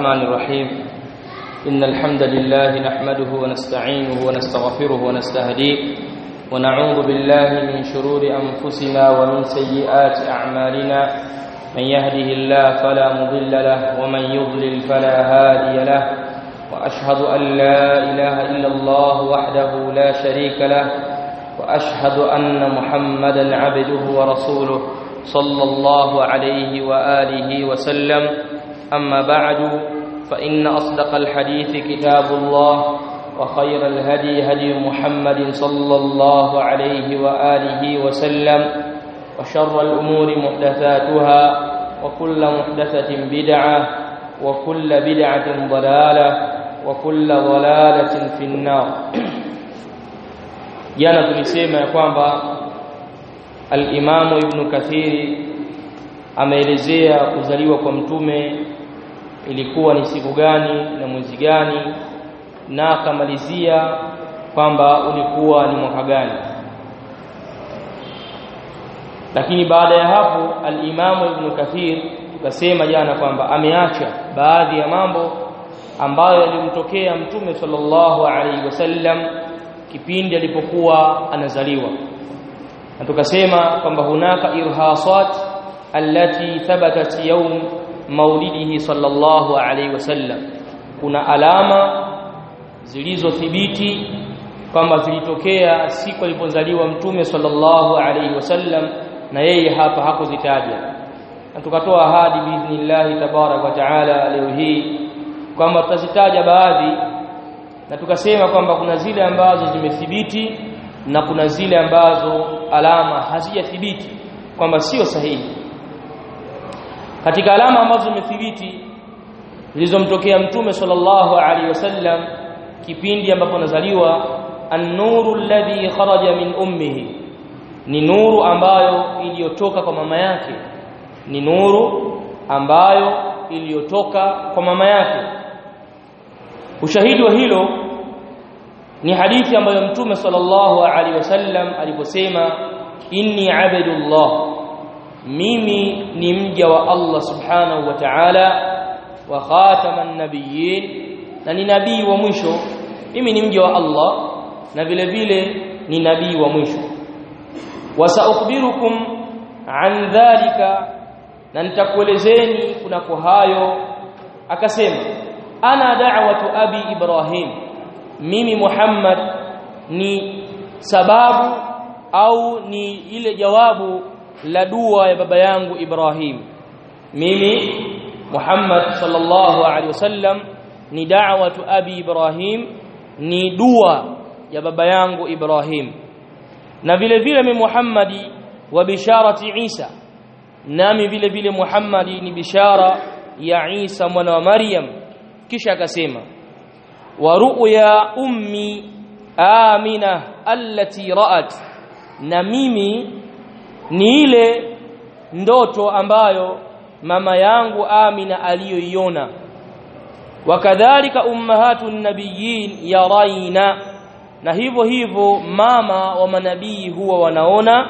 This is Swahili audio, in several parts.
الرحمن الرحيم إن الحمد لله نحمده ونستعينه ونستغفره ونستهديه ونعوذ بالله من شرور أنفسنا ومن سيئات أعمالنا من يهده الله فلا مضل له ومن يضلل فلا هادي له وأشهد أن لا إله إلا الله وحده لا شريك له وأشهد أن محمدا عبده ورسوله صلى الله عليه وآله وسلم أما بعد فإن أصدق الحديث كتاب الله وخير الهدي هدي محمد صلى الله عليه وآله وسلم وشر الأمور محدثاتها وكل محدثة بدعة وكل بدعة ضلالة وكل ضلالة في النار jana tulisema ya kwamba al-Imamu Ibn Kathiri ameelezea kuzaliwa kwa mtume ilikuwa ni siku gani na mwezi gani na akamalizia kwamba ulikuwa ni mwaka gani lakini baada ya hapo al-Imamu Ibn Kathir tukasema jana kwamba ameacha baadhi ya mambo ambayo yalimtokea mtume sallallahu alaihi wasallam kipindi alipokuwa anazaliwa na tukasema kwamba hunaka irhasat allati thabatat yawm maulidihi sallallahu alaihi wasallam kuna alama zilizothibiti kwamba zilitokea siku alipozaliwa mtume sallallahu alaihi wasallam na yeye hapa hakuzitaja na tukatoa ahadi biidhnillahi tabarak wa taala leo hii kwamba tutazitaja baadhi na tukasema kwamba kuna zile ambazo zimethibiti na kuna zile ambazo alama hazijathibiti kwamba sio sahihi katika alama ambazo zimethibiti zilizomtokea mtume sallallahu alaihi wasallam kipindi ambapo nazaliwa an-nuru alladhi kharaja min ummihi ni nuru ambayo iliyotoka kwa mama yake ni nuru ambayo iliyotoka kwa mama yake ushahidi wa hilo ni hadithi ambayo mtume sallallahu alaihi wasallam aliposema inni abdullah mimi ni mja wa Allah subhanahu wa ta'ala wa khataman nabiyyin na ni nabii wa mwisho mimi ni mja wa Allah na vile vile ni nabii wa mwisho wasaukhbirukum an dhalika na nitakuelezeni kunako hayo akasema ana da'watu abi ibrahim mimi muhammad ni sababu au ni ile jawabu la dua ya baba yangu ibrahim mimi muhammad sallallahu alaihi wasallam ni da'watu abi ibrahim ni dua ya baba yangu ibrahim na vile vile mimi muhammadi wa bisharati isa nami vile vile muhammadi ni bishara ya isa mwana wa maryam kisha akasema wa ru'ya ummi amina allati ra'at na mimi ni ile ndoto ambayo mama yangu amina aliyoiona wakadhalika ummahatun nabiyyin yaraina na hivyo hivyo mama wa manabii huwa wanaona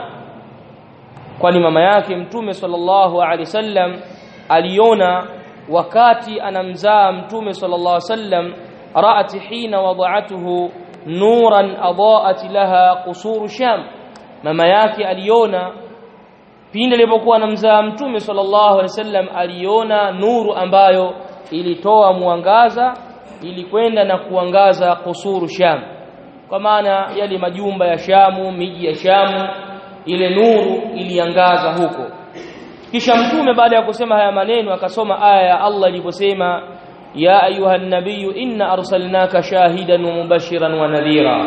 kwani mama yake mtume sallallahu alaihi wasallam aliona wakati anamzaa mtume sallallahu alaihi wasallam ra'at hina wada'atuhu nuran adaat laha qusur sham mama yake aliona pindi alipokuwa anamzaa mtume sallallahu alaihi wasallam aliona nuru ambayo ilitoa mwangaza ilikwenda na kuangaza qusur sham kwa maana yale majumba ya Shamu miji ya Shamu ile nuru iliangaza huko kisha mtume baada ya kusema haya maneno akasoma aya ya Allah iliposema ya ayuha nabiyyu inna arsalnaka shahidan wa mubashiran wa nadhira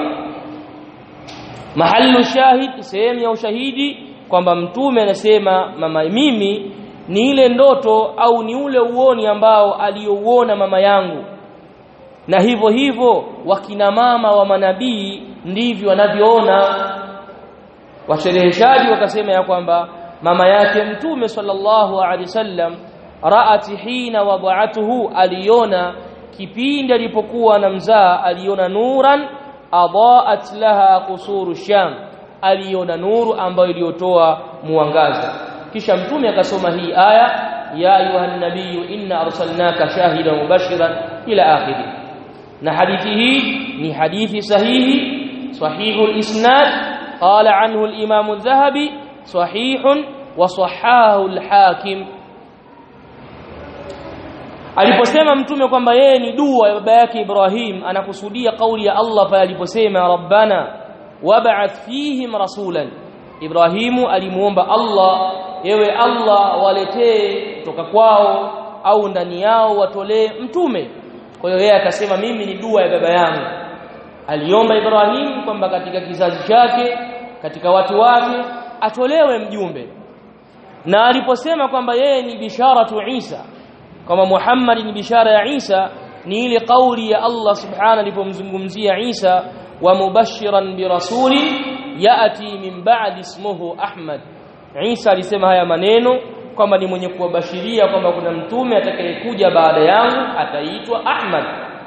mahallu shahid sehemu ya ushahidi kwamba mtume anasema mama mimi ni ile ndoto au ni ule uoni ambao aliyouona mama yangu na hivyo hivyo wakina mama wa manabii ndivyo wanavyoona washereheshaji wakasema ya kwamba mama yake mtume sallallahu alaihi wasallam raat hina wada'atuhu aliona kipindi alipokuwa anamzaa aliona nuran adaat laha qusuru sham aliona nuru ambayo iliyotoa muangaza kisha mtume akasoma hii aya ya ayuha nabiy inna arsalnaka shahidan mubashiran ila akhirih na hadithi hii ni hadithi sahihi sahihu al-isnad qala anhu al-imam adh-dhahabi sahihun wa sahahu al-hakim aliposema mtume kwamba yeye ni dua ya baba yake Ibrahim anakusudia kauli ya Allah pale aliposema rabbana wab'ath fihim rasulan Ibrahimu alimuomba Allah yewe Allah waletee kutoka kwao au ndani yao watolee mtume kwa hiyo yeye akasema mimi ni dua ya baba yangu aliomba Ibrahim kwamba katika kizazi chake katika watu wake atolewe mjumbe na aliposema kwamba yeye ni bisharatu Isa kama Muhammad ni bishara ya Isa ni ile kauli ya Allah subhanahu alipomzungumzia Isa wa mubashiran birasuli yati min ba'di ismuhu Ahmad Isa alisema haya maneno kwamba ni mwenye kuwabashiria kwamba kuna mtume atakayekuja baada yangu ataitwa Ahmad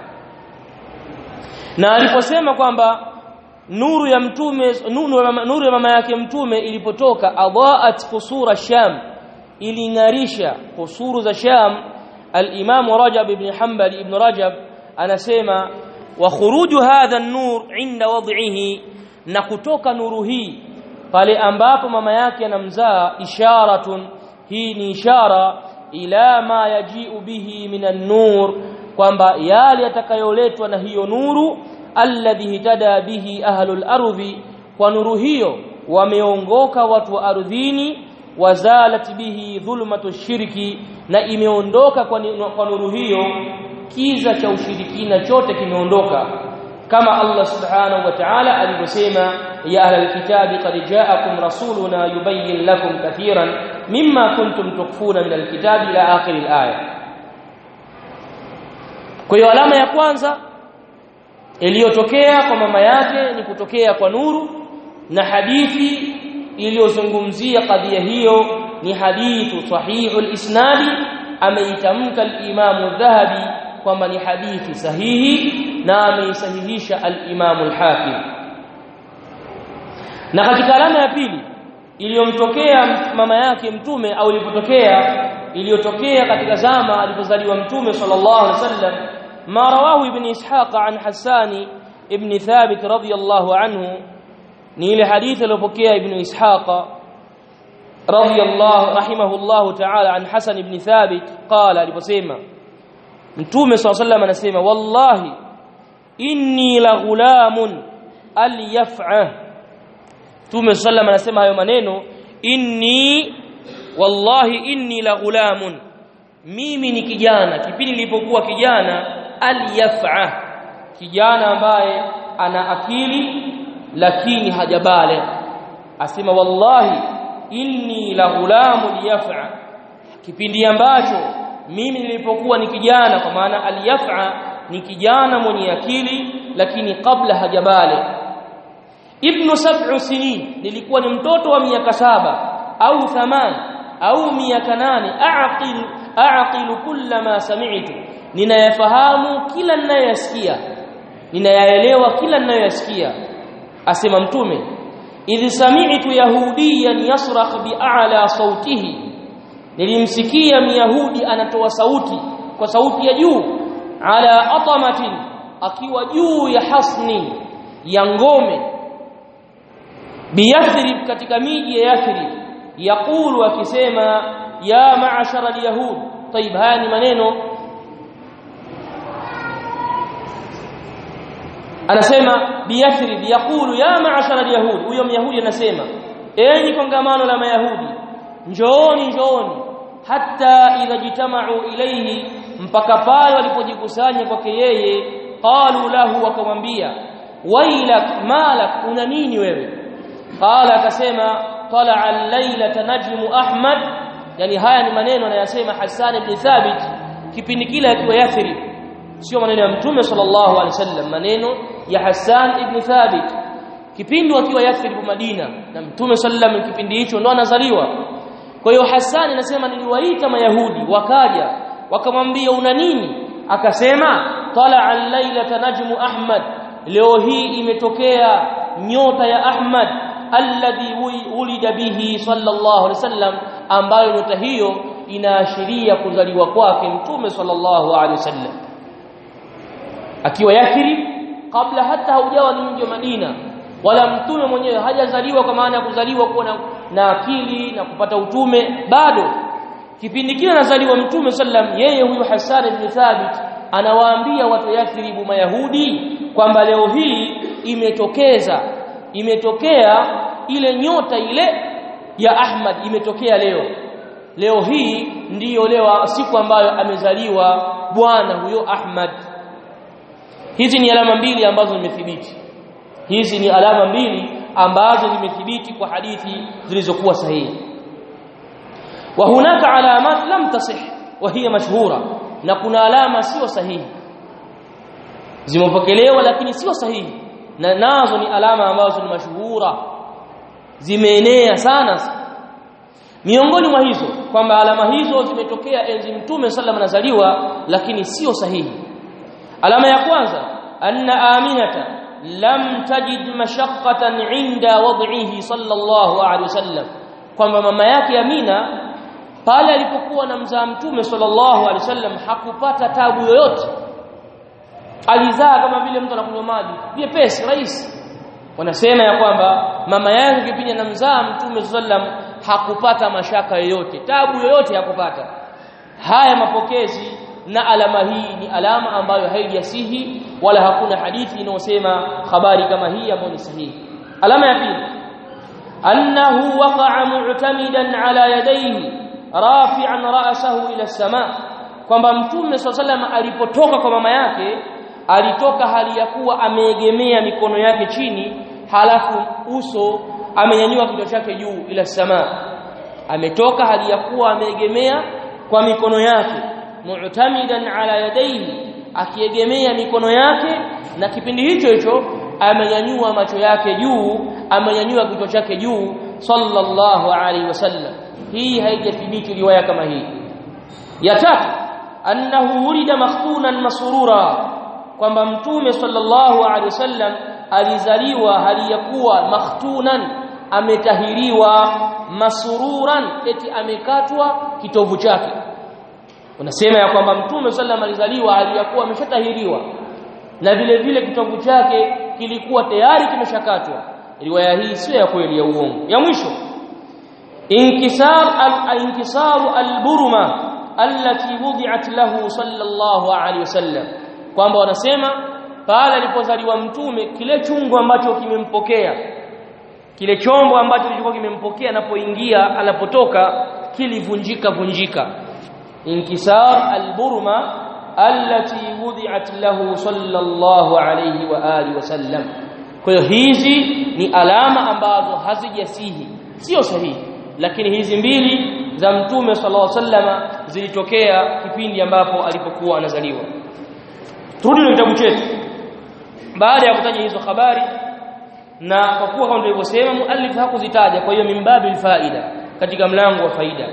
na aliposema kwamba nuru ya mtume nuru ya mama, nuru ya mama yake mtume ilipotoka adaat qusura sham ilingarisha kusuru za sham al-imam rajab ibn hanbali ibn rajab anasema wa khuruju hadha an-nur inda wad'ihi na kutoka nuru hii pale ambapo mama yake anamzaa isharatun hii ni ishara ila ma yaji'u bihi minan nur kwamba yale yatakayoletwa na hiyo nuru alladhi hitada bihi ahlul ardhi kwa nuru hiyo wameongoka watu wa ardhini wazalat bihi dhulmatu shirki na imeondoka kwa, kwa nuru hiyo kiza cha ushirikina chote kimeondoka kama Allah subhanahu wa ta'ala alivyosema ya ahlal kitabi qad ja'akum rasuluna yubayyin lakum kathiran mimma kuntum tukfuna min alkitabi ila akhir alaya kwa hiyo alama ya kwanza iliyotokea kwa mama yake ni kutokea kwa nuru na hadithi iliyozungumzia kadhia hiyo ni hadithu sahihu al-isnadi ameitamka al-Imam dhahabi kwamba ni hadithi sahihi na ameisahihisha al-Imam al-Hakim na katika alama ya pili iliyomtokea mama yake mtume au ilipotokea iliyotokea katika zama alipozaliwa mtume sallallahu alaihi wasallam ما رواه ابن إسحاق عن حسان ابن ثابت رضي الله عنه نيل حديث لبكي ابن إسحاق رضي الله رحمه الله تعالى عن حسن ابن ثابت قال لبسيما متوم صلى الله عليه وسلم نسيما والله إني لغلام اليفعه متوم صلى الله عليه وسلم نسيما هاyo maneno inni wallahi inni la ghulamun mimi ni kijana kipindi nilipokuwa kijana alyafa kijana ambaye ana akili lakini hajabale asema wallahi inni la ghulamu yafa kipindi ambacho mimi nilipokuwa ni kijana kwa maana alyafa ni kijana mwenye akili lakini kabla hajabale ibnu sab'u sinin nilikuwa ni mtoto wa miaka saba au thaman au miaka nane aqil aqil kullama sami'tu ninayafahamu kila ninayoyasikia ninayaelewa kila ninayoyasikia asema mtume idh sami'tu yahudiyan yasrakh bi'ala sautihi nilimsikia myahudi anatoa sauti kwa sauti ya juu ala atamatin akiwa juu ya hasni ya ngome biyathrib katika miji ya yathrib yaqulu akisema ya ma'ashara alyahud طيب haya ni maneno anasema biyathrib yaqulu ya ma'ashara alyahud huyo myahudi anasema enyi kongamano la mayahudi njooni njooni hatta idha jitama'u ilayhi mpaka pale walipojikusanya kwake yeye qalu lahu wakamwambia wailak malak una nini wewe qala akasema طلع الليله نجم احمد yani haya ni maneno anayasema Hassan ibn Thabit kipindi kile akiwa Yathrib sio maneno ya Mtume sallallahu alaihi wasallam maneno ya Hassan ibn Thabit kipindi akiwa Yathrib Madina na Mtume sallallahu kipindi hicho ndo anazaliwa kwa hiyo Hassan anasema niliwaita mayahudi wakaja wakamwambia una nini akasema tala al-lailata najmu ahmad leo hii imetokea nyota ya ahmad alladhi ulida bihi sallallahu alaihi wasallam ambayo nyota hiyo inaashiria kuzaliwa kwake mtume sallallahu alaihi wasallam akiwa Yathrib kabla hata haujawa ni mji wa Madina wala mtume mwenyewe hajazaliwa kwa maana ya kuzaliwa kuwa na, na akili na kupata utume bado kipindi kile anazaliwa mtume sallam yeye huyu Hassan ibn Thabit anawaambia watu Yathrib Mayahudi kwamba leo hii imetokeza imetokea ile nyota ile ya Ahmad imetokea leo leo hii ndiyo leo siku ambayo amezaliwa bwana huyo Ahmad hizi ni alama mbili ambazo zimethibiti hizi ni alama mbili ambazo zimethibiti kwa hadithi zilizokuwa sahihi wa hunaka alamat lam tasih wa hiya mashhura na kuna alama sio sahihi zimepokelewa lakini sio sahihi na nazo ni alama ambazo ni mashuhura zimeenea sana miongoni mwa hizo kwamba alama hizo zimetokea enzi mtume sallam anazaliwa lakini sio sahihi alama ya kwanza anna aminata lam tajid mashaqqatan inda wad'ihi sallallahu alaihi wasallam kwamba mama yake Amina pale alipokuwa na mzaa mtume sallallahu alaihi wasallam hakupata tabu yoyote alizaa kama vile mtu anakunywa maji vyepesi rahisi wanasema ya kwamba mama yake kipindi anamzaa mtume sallam hakupata mashaka yoyote tabu yoyote hakupata haya mapokezi na alama hii ni alama ambayo haijasihi wala hakuna hadithi inayosema habari kama hii ambayo ni sahihi alama ya pili annahu waqa'a mu'tamidan ala yadayhi rafi'an ra'sahu ila as-sama kwamba mtume sallam alipotoka kwa mama yake alitoka hali ya kuwa ameegemea mikono yake chini halafu uso amenyanyua kichwa chake juu ila sama ametoka hali ya kuwa ameegemea kwa mikono yake mu'tamidan ala yadayhi akiegemea mikono yake na kipindi hicho hicho amenyanyua macho yake juu amenyanyua kichwa chake juu sallallahu alaihi wasallam hii haijathibiti riwaya kama hii ya tatu annahu wulida makhtunan masurura kwamba mtume sallallahu alaihi wasallam alizaliwa hali ya kuwa makhtunan ametahiriwa masururan eti amekatwa kitovu chake unasema ya kwamba mtume sallam alizaliwa hali ya kuwa ameshatahiriwa na vile vile kitovu chake kilikuwa tayari kimeshakatwa riwaya hii sio ya kweli ya uongo ya mwisho inkisar al-inkisaru al-burma allati wudi'at lahu sallallahu alaihi wasallam kwamba wanasema pale alipozaliwa mtume kile chungu ambacho kimempokea kile chombo ambacho kilikuwa kimempokea anapoingia anapotoka kilivunjika vunjika inkisar alburma allati wudi'at lahu sallallahu alayhi wa alihi wasallam kwa hiyo hizi ni alama ambazo hazijasihi sio sahihi lakini hizi mbili za mtume sallallahu alayhi wasallam zilitokea kipindi ambapo alipokuwa anazaliwa turudi na kitabu chetu baada ya kutaja hizo habari na kwa kuwa kama tulivyosema muallif hakuzitaja kwa hiyo mimbabil faida katika mlango wa faida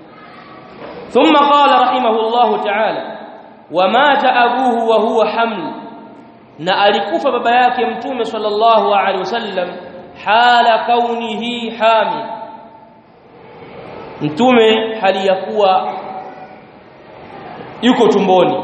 thumma qala rahimahullahu ta'ala wamata abuhu wa huwa haml na alikufa baba yake mtume sallallahu alaihi wasallam hala kaunihi hamil mtume hali ya kuwa yuko tumboni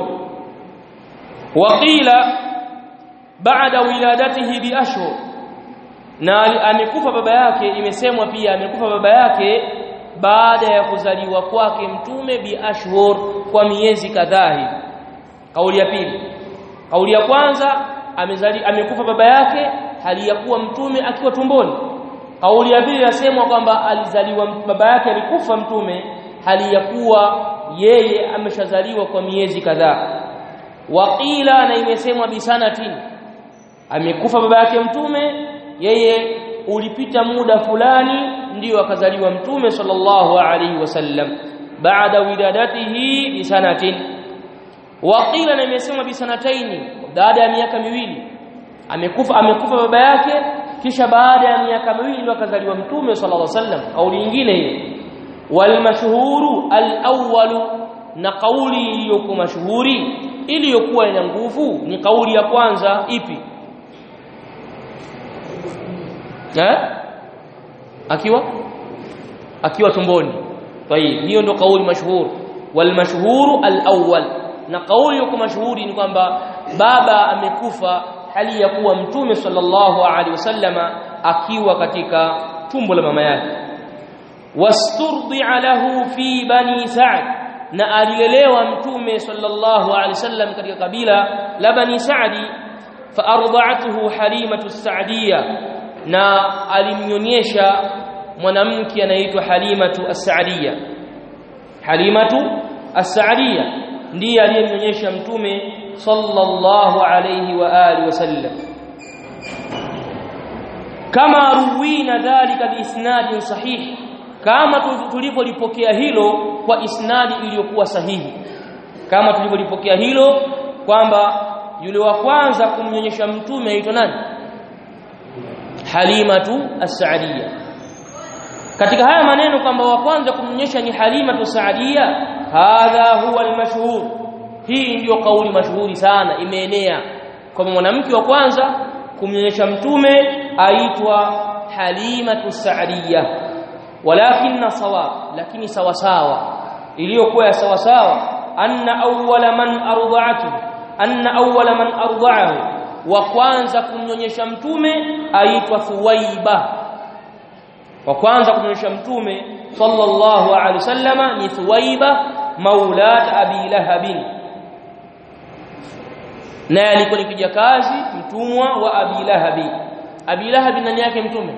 waqila baada wiladatihi bi ashhur na amekufa baba yake imesemwa pia amekufa baba yake baada ya kuzaliwa kwake mtume bi ashhur kwa miezi kadhaa hivi kauli ya pili kauli ya kwanza amezali amekufa baba yake hali ya kuwa mtume akiwa tumboni kauli ya pili yasemwa kwamba alizaliwa baba yake alikufa mtume hali ya kuwa yeye ameshazaliwa kwa miezi kadhaa waqila na imesemwa bisanatin amekufa baba yake mtume yeye ulipita muda fulani ndiyo akazaliwa mtume sallallahu alaihi wasallam baada wiladatihi bisanatin waqila na imesemwa bisanataini baada ya miaka miwili amekufa amekufa baba yake kisha baada ya miaka miwili ndio akazaliwa mtume sallallahu alaihi wasallam kauli nyingine hiyo wal mashhuru al awwal na kauli iliyokuwa mashuhuri iliyokuwa ina nguvu ni kauli ya kwanza ipi eh akiwa akiwa tumboni طيب hiyo ndo kauli mashhur wal mashhur al awwal na kauli yuko mashuhuri ni kwamba baba amekufa hali ya kuwa mtume sallallahu alaihi wasallama akiwa katika tumbo la mama yake wasturdi'a lahu fi bani sa'd na alilelewa mtume sallallahu alaihi wasallam katika kabila la bani sa'di fa arda'atuhu halimatu sa'diyya na alimnyonyesha mwanamke anaitwa halimatu as-sa'diyya halimatu as-sa'diyya ndiye aliyemnyonyesha mtume sallallahu alayhi wa alihi wasallam kama ruwina dhalika biisnadin sahih kama tulivyolipokea hilo kwa isnadi iliyokuwa sahihi kama tulivyolipokea hilo kwamba yule wa kwanza kumnyonyesha mtume aitwa nani Halimatu as-Sa'diyya katika haya maneno kwamba wa kwanza kumnyonyesha ni Halimatu as-Sa'diyya hadha huwa al-mashhur hii ndiyo kauli mashuhuri sana imeenea kwamba mwanamke wa kwanza kumnyonyesha mtume aitwa Halimatu Sa'diyya walakinna sawab lakini sawa sawa iliyokuwa ya sawa sawa anna awwala man arda'atu anna awwala man arda'ahu wa kwanza kumnyonyesha mtume aitwa Thuwaiba wa kwanza kumnyonyesha mtume sallallahu alaihi wasallama ni Thuwaiba maulat Abi Lahabin naye alikuwa ni kijakazi mtumwa wa Abi Lahabi Abi Lahabi nani yake mtume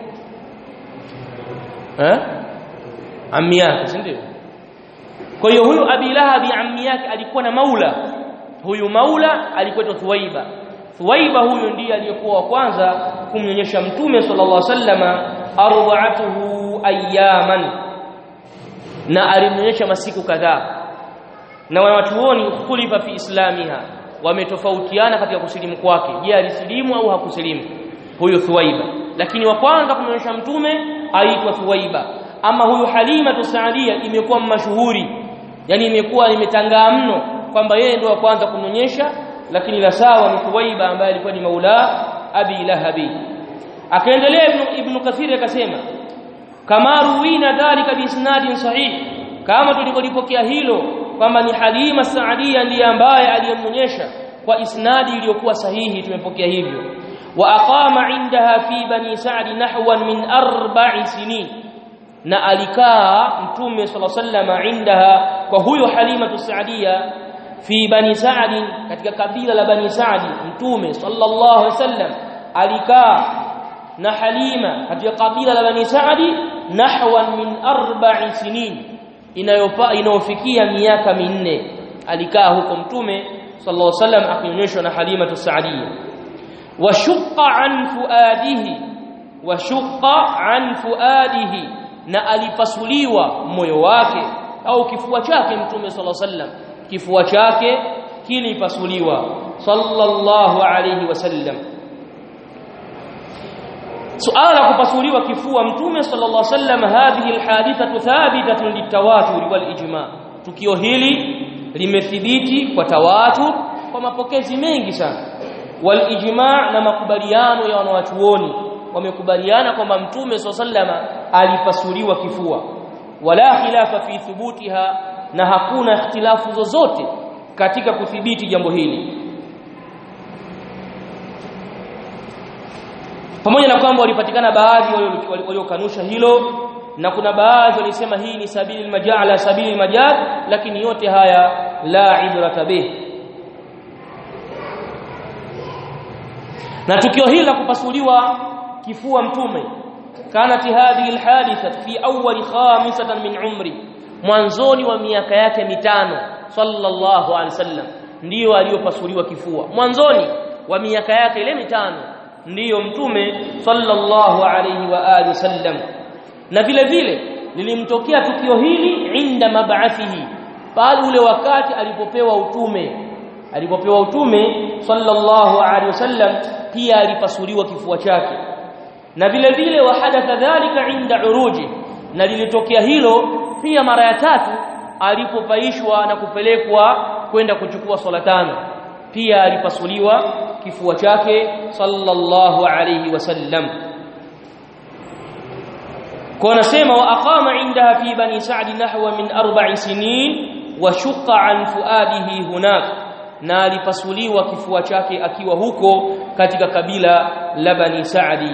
eh ammi yake si ndio kwa hiyo huyu Abi Lahabi ammi yake alikuwa na maula huyu maula alikuwa Thuwaiba Thuwaiba huyu ndiye aliyekuwa wa kwanza kumnyonyesha mtume sallallahu alaihi wasallama arda'atuhu ayyaman na alimnyonyesha masiku kadhaa na wanachuoni ukhtulifa fi islamiha wametofautiana katika kusilimu kwake je alisilimu au hakusilimu huyu Thuwaiba lakini wa kwanza kumnyonyesha mtume aitwa Thuwaiba ama huyu Halima Tusaadia imekuwa mashuhuri yani imekuwa imetangaa mno kwamba yeye ndio wa kwanza kumnyonyesha lakini la sawa ni Thuwaiba ambaye alikuwa ni maula Abi Lahabi akaendelea ibn, ibn Kathir akasema kama ruwina dhalika biisnadin sahih kama tulivyolipokea hilo kwamba ni Halima Saadia ndiye ambaye aliyemnyonyesha kwa isnadi iliyokuwa sahihi tumepokea hivyo wa aqama indaha fi bani Sa'd nahwan min arba'i sinin na alikaa mtume sallallahu alaihi wasallam indaha kwa huyo Halima Saadia fi bani Sa'd katika kabila la bani Sa'd mtume sallallahu alaihi wasallam alikaa na Halima katika kabila la bani Sa'd nahwan min arba'i sinin inayopa inayofikia miaka minne alikaa huko mtume sallallahu alaihi wasallam akionyeshwa na Halima Tusaadia washqa an fuadihi washqa an fuadihi na alipasuliwa moyo wake au kifua chake mtume sallallahu alaihi wasallam kifua chake kilipasuliwa sallallahu alaihi wasallam suala la kupasuliwa kifua mtume sallallahu alaihi wasallam hadhihi alhadithatu thabitatun litawatur wal ijma tukio hili limethibiti kwa tawatur kwa mapokezi mengi sana wal ijma na makubaliano ya wanawachuoni wamekubaliana kwamba mtume sallallahu alaihi wasallam alipasuliwa kifua wala khilafa fi thubutiha na hakuna ikhtilafu zozote katika kudhibiti jambo hili pamoja na kwamba walipatikana baadhi waliokanusha hilo na kuna baadhi walisema hii ni sabili majala sabili majal lakini yote haya la ibrata bih na tukio hili la kupasuliwa kifua mtume kanat hadhihi alhaditha fi awwal khamisatan min umri mwanzoni wa miaka yake mitano sallallahu alaihi wasallam ndiyo aliyopasuliwa kifua mwanzoni wa miaka yake ile mitano ndiyo mtume sallallahu alayhi wa alihi wasallam na vile vile lilimtokea tukio hili inda mab'athihi pale ule wakati alipopewa utume alipopewa utume sallallahu alayhi wasallam pia alipasuliwa kifua chake na vile vile wahadatha dhalika inda uruji na lilitokea hilo pia mara ya tatu alipopaishwa na kupelekwa kwenda kuchukua swala tano pia alipasuliwa kifua chake sallallahu alayhi wasallam kwa anasema wa aqama indaha fi bani sa'd nahwa min arba'i sinin wa shaqqa an fuadihi hunak na alipasuliwa kifua chake akiwa huko katika kabila la bani sa'di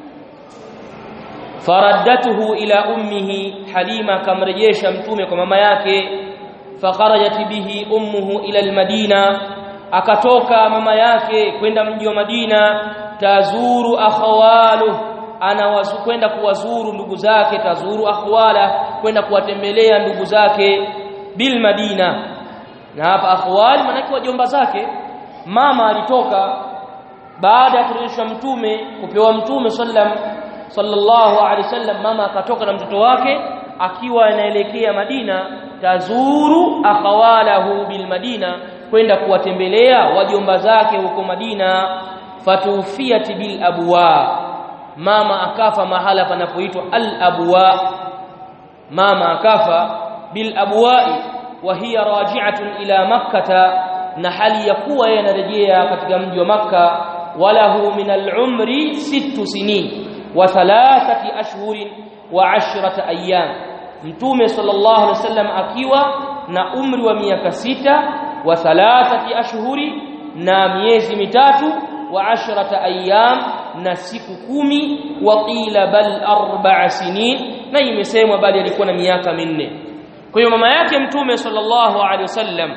faraddatuhu ila ummihi halima kamrejesha mtume kwa mama yake fakharajat bihi ummuhu ila almadina akatoka mama yake kwenda mji wa Madina tazuru akhawalu anawazu kwenda kuwazuru ndugu zake tazuru akhwala kwenda kuwatembelea ndugu zake bil Madina na hapa akhwal manake wajomba zake mama alitoka baada ya kurudishwa mtume kupewa mtume sallam sallallahu alaihi wasallam mama akatoka na mtoto wake akiwa anaelekea Madina tazuru akhawalahu bil Madina kwenda kuwatembelea wajomba zake huko Madina fatufiyat bil abwa mama akafa mahala panapoitwa al abwa mama akafa bil abwa'i wa hiya raji'atun ila makkah na hali ya kuwa yeye anarejea katika mji wa makka walahu min al umri sittu sinin wa thalathati ashhurin wa ashrata ayyam mtume sallallahu alaihi wasallam akiwa na umri wa miaka sita wa thalathati ashhuri na miezi mitatu wa ashrata ayyam na siku kumi wa qila bal arba'a sinin na imesemwa bali alikuwa na miaka minne kwa hiyo mama yake mtume sallallahu alaihi wasallam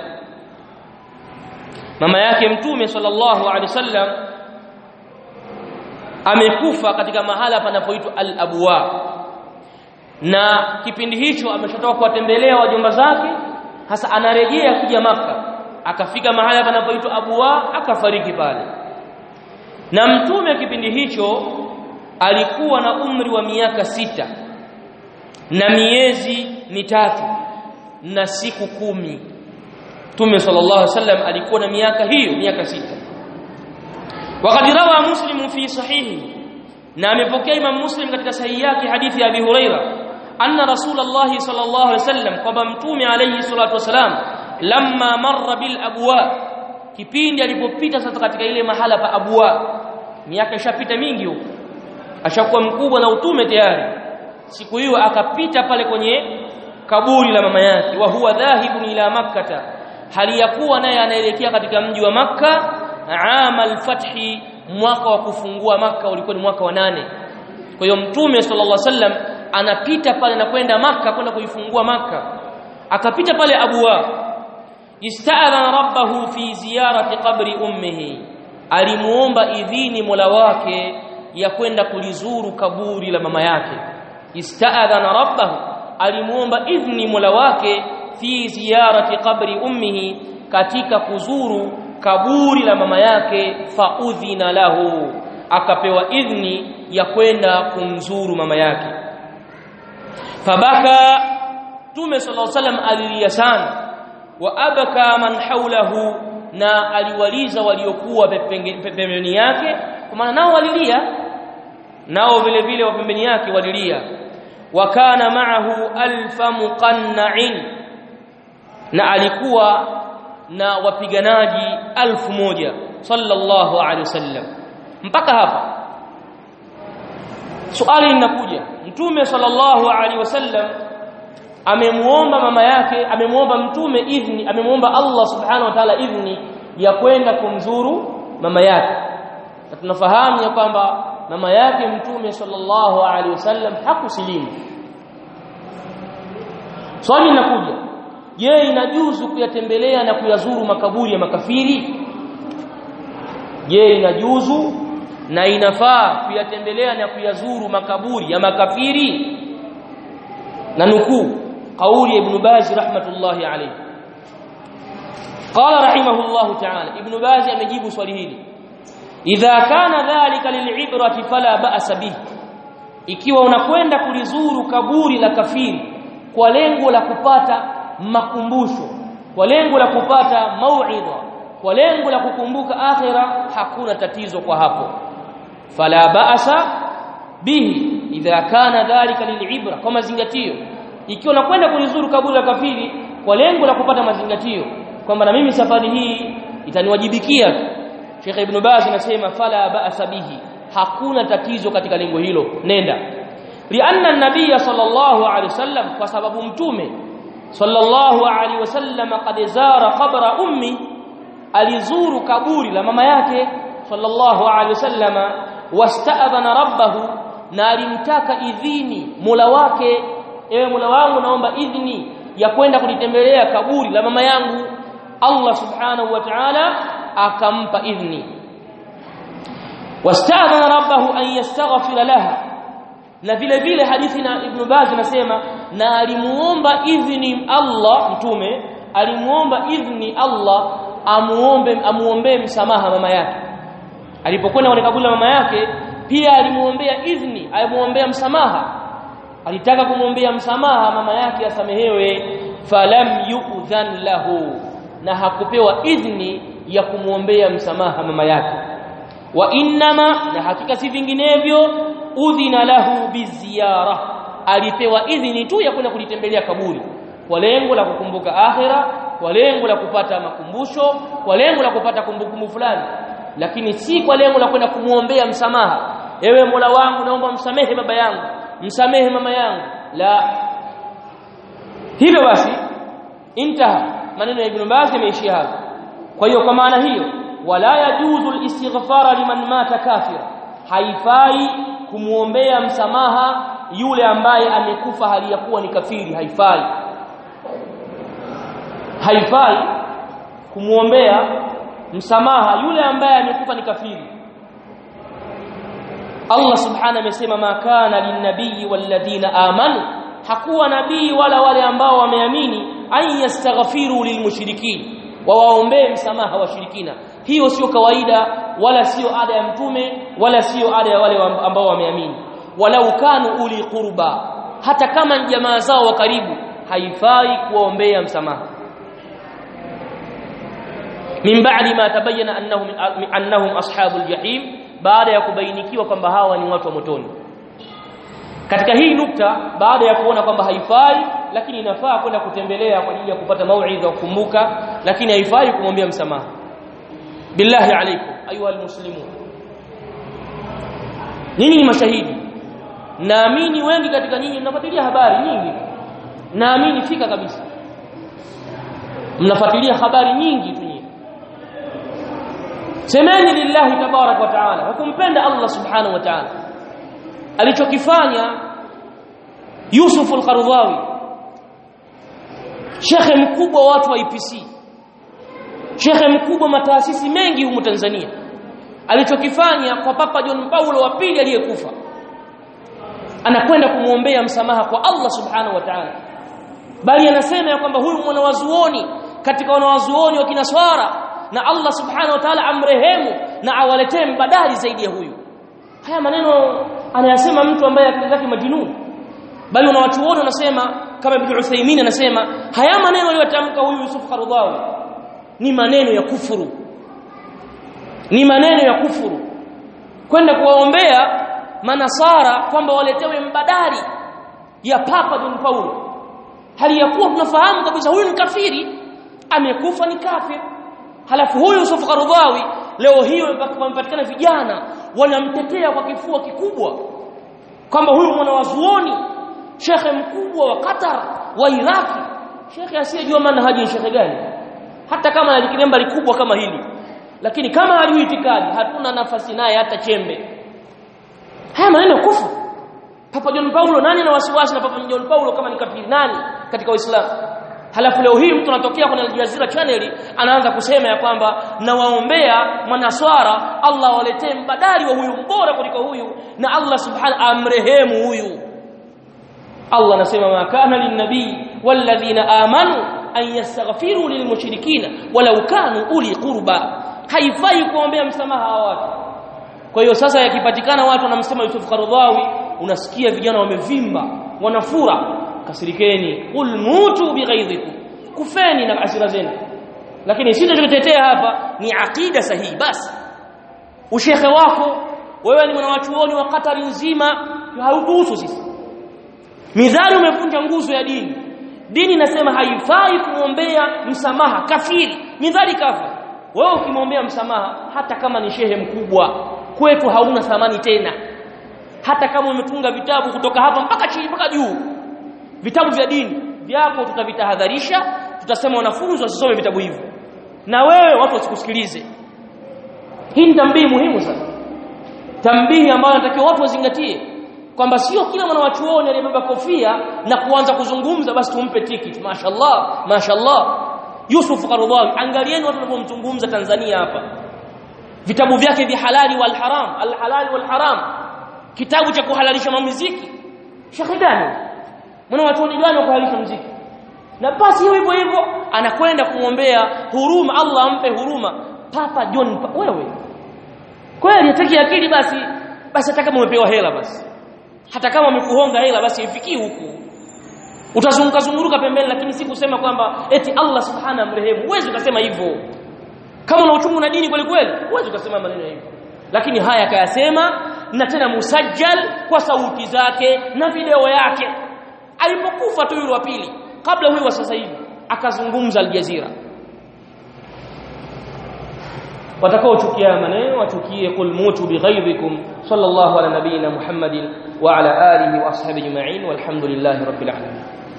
mama yake mtume sallallahu alaihi wasallam amekufa katika mahala panapoitwa al-abwa na kipindi hicho ameshatoka kuwatembelea wajomba zake hasa anarejea kuja maka akafika mahala panapoitwa abwa akafariki pale na mtume kipindi hicho alikuwa na umri wa miaka sita na miezi mitatu na siku kumi Mtume sallallahu alaihi wasallam alikuwa na miaka hiyo miaka sita wakati rawa muslim fi sahihi na amepokea imam muslim katika sahihi yake hadithi ya abi huraira anna rasulullah sallallahu alaihi wasallam kwamba mtume alayhi salatu wasalam lamma marra bil abwa kipindi alipopita sasa katika ile mahala pa abwa miaka ishapita mingi huko ashakuwa mkubwa na utume tayari siku hiyo akapita pale kwenye kaburi la mama yake wa huwa dhahibun ila makkata hali ya kuwa naye anaelekea katika mji wa makka ama al-fathi mwaka wa kufungua makka ulikuwa ni mwaka wa nane kwa hiyo mtume sallallahu alaihi wasallam anapita pale na kwenda makka kwenda kuifungua makka akapita pale abwa ista'adhana rabbahu fi ziyarati qabri ummihi alimuomba idhini mola wake ya kwenda kulizuru kaburi la mama yake ista'adhana rabbahu alimuomba idhni mola wake fi ziyarati qabri ummihi katika kuzuru kaburi la mama yake faudhina lahu akapewa idhni ya kwenda kumzuru mama yake fabaka tume sallallahu alaihi wasallam alilia sana wa abaka man haulahu na aliwaliza waliokuwa pembeni yake kwa maana nao walilia nao vile vile wa pembeni yake walilia wa kana ma'ahu alfa muqanna'in na alikuwa na wapiganaji alfu moja sallallahu alaihi wasallam mpaka hapa swali linakuja mtume sallallahu alaihi wasallam amemuomba mama yake amemuomba mtume idhni amemuomba Allah subhanahu wa ta'ala idhni ya kwenda kumzuru mama yake na tunafahamu ya kwamba mama yake mtume sallallahu alaihi wasallam hakusilimu swali linakuja je inajuzu kuyatembelea na kuyazuru makaburi ya makafiri je inajuzu na inafaa kuyatembelea na kuyazuru makaburi ya makafiri na nukuu kauli ya ibn Baz rahmatullahi alayhi qala rahimahullahu ta'ala ibn Baz amejibu swali hili idha kana dhalika lil'ibrati fala ba'sa bihi ikiwa unakwenda kulizuru kaburi la kafiri kwa lengo la kupata makumbusho kwa lengo la kupata mauidha kwa lengo la kukumbuka akhira hakuna tatizo kwa hapo fala ba'sa bihi idha kana dhalika lil'ibra kwa mazingatio ikiwa unakwenda kulizuru kaburi la kafiri kwa lengo la kupata mazingatio kwamba na mimi safari hii itaniwajibikia Sheikh Ibn Baz anasema fala ba'sa bihi hakuna tatizo katika lengo hilo nenda lianna an-nabiy sallallahu alaihi wasallam kwa sababu mtume sallallahu alaihi wasallam qad zara qabra ummi alizuru kaburi la mama yake sallallahu alaihi wasallam wasta'adhana rabbahu na alimtaka idhini Mola wake ewe Mola wangu naomba idhini ya kwenda kulitembelea kaburi la mama yangu Allah subhanahu wa ta'ala akampa idhni wasta'adhana rabbahu an yastaghfira laha na vile vile hadithi na Ibn Baz anasema na alimuomba idhni Allah mtume alimuomba idhni Allah amuombe amuombe msamaha mama yake alipokwenda kwenye kaburi la mama yake pia alimuombea idhni alimuombea msamaha alitaka kumwombea msamaha mama yake asamehewe falam yu'dhan lahu na hakupewa idhni ya kumwombea msamaha mama yake wa innama na hakika si vinginevyo udhina lahu biziara alipewa idhni tu ya kwenda kulitembelea kaburi kwa lengo la kukumbuka akhira kwa lengo la kupata makumbusho kwa lengo la kupata kumbukumbu fulani lakini si kwa lengo la kwenda kumuombea msamaha ewe Mola wangu naomba msamehe baba yangu msamehe mama yangu la hivyo basi intaha maneno ya Ibn Baz yameishia hapo kwa hiyo kwa maana hiyo wala yajuzu al-istighfara liman mata kafira haifai kumuombea msamaha yule ambaye amekufa hali ya kuwa ni kafiri haifai haifai kumuombea msamaha yule ambaye amekufa ni kafiri Allah subhanahu amesema ma kana linnabii walladhina amanu hakuwa nabii wala wale ambao wameamini an yastaghfiru lilmushrikin wawaombee msamaha washirikina hiyo sio kawaida wala sio ada ya mtume wala sio ada ya wale ambao wameamini walau kanu uli qurba hata kama jamaa zao wa karibu haifai kuwaombea msamaha min ba'di ma tabayyana annahum annahum ashabul jahim baada ya kubainikiwa kwamba hawa ni watu wa motoni katika hii nukta baada ya kuona kwamba haifai lakini inafaa kwenda kutembelea kwa ajili ya kupata mauidha kukumbuka lakini haifai kumwambia msamaha billahi alaikum ayuha almuslimun nyinyi ni mashahidi naamini wengi katika nyinyi mnafuatilia habari nyingi naamini fika kabisa mnafuatilia habari nyingi tu nyinyi semeni lillahi tabarak wa taala hukumpenda Allah subhanahu wa taala alichokifanya Yusuf al-Qaradawi shekhe mkubwa wa watu wa IPC shekhe mkubwa mataasisi mengi humu Tanzania alichokifanya kwa Papa John Paulo wa pili aliyekufa anakwenda kumuombea msamaha kwa Allah subhanahu wa ta'ala bali anasema ya kwamba huyu mwanawazuoni katika wanawazuoni wa kinaswara na Allah subhanahu wa ta'ala amrehemu na awaletee mbadali zaidi ya huyu haya maneno anayasema mtu ambaye akili zake majinuni bali wanawachuoni wanasema kama Ibn Uthaymeen anasema haya maneno aliyotamka huyu Yusuf Qaradawi ni maneno ya kufuru ni maneno ya kufuru kwenda kuwaombea manasara kwamba waletewe mbadali ya Papa John Paulo hali ya kuwa tunafahamu kabisa huyu ni kafiri amekufa ni kafir halafu huyu Yusuf Qaradawi leo hiyo wamepatikana vijana wanamtetea kwa kifua kikubwa kwamba huyu mwanawazuoni shekhe mkubwa wa Qatar wa Iraki shekhe asiyejua manhaji ni shekhe gani hata kama alikilemba likubwa kama hili lakini kama hajui itikadi hatuna nafasi naye hata chembe haya maneno kufu Papa John Paulo nani ana wasiwasi na Papa John Paulo kama ni kafiri nani katika Uislamu halafu leo hii mtu anatokea kwenye Al Jazeera channel anaanza kusema ya kwamba nawaombea manaswara Allah waletee mbadali wa huyu mbora kuliko huyu na Allah subhanahu amrehemu huyu Allah anasema ma kana linnabii walladhina amanu an yastaghfiru lilmushrikina walau kanu uli qurba haifai kuombea msamaha hawa watu kwa hiyo sasa yakipatikana watu wanamsema Yusuf Qaradawi unasikia vijana wamevimba wanafura kasirikeni qul mutu bighaidhikum kufeni na asira zenu lakini sisi tunachotetea hapa ni aqida sahihi basi ushekhe wako wewe ni mwanachuoni wa Katari nzima haukuhusu sisi midhali umevunja nguzo ya dini dini inasema haifai kumwombea msamaha kafiri midhali kafa wewe ukimwombea msamaha hata kama ni shehe mkubwa kwetu hauna thamani tena hata kama umetunga vitabu kutoka hapa mpaka chini mpaka juu vitabu vya dini vyako tutavitahadharisha tutasema wanafunzi wasisome vitabu hivyo na wewe watu wasikusikilize hii ni tambii muhimu sana tambii ambayo natakiwa watu wazingatie kwamba sio kila mwana wa chuoni aliyebeba kofia na kuanza kuzungumza basi tumpe tikiti mashaallah mashaallah Yusuf Qaradawi angalieni watu wanavyomzungumza Tanzania hapa vitabu vyake vya halali wal haram al halali wal haram kitabu cha kuhalalisha muziki shekhi gani mwana wa chuoni gani wa kuhalalisha muziki na basi hiyo hivyo hivyo anakwenda kumwombea huruma Allah ampe huruma Papa John pa, wewe kweli hataki akili basi basi hata kama umepewa hela basi hata kama umekuhonga hela basi ifikii huku utazunguka zunguruka pembeni lakini si kusema kwamba eti Allah subhana mrehemu huwezi ukasema hivyo kama una uchungu na dini kweli kweli huwezi ukasema maneno hivyo lakini haya akayasema na tena musajjal kwa sauti zake na video yake alipokufa tu yule wa pili kabla huyu wa sasa hivi akazungumza aljazira watakaochukia maneno wachukie qul mutu bighaidhikum sallallahu ala nabiyina muhammadin wa ala alihi wa ashabihi ajma'in walhamdulillahi rabbil alamin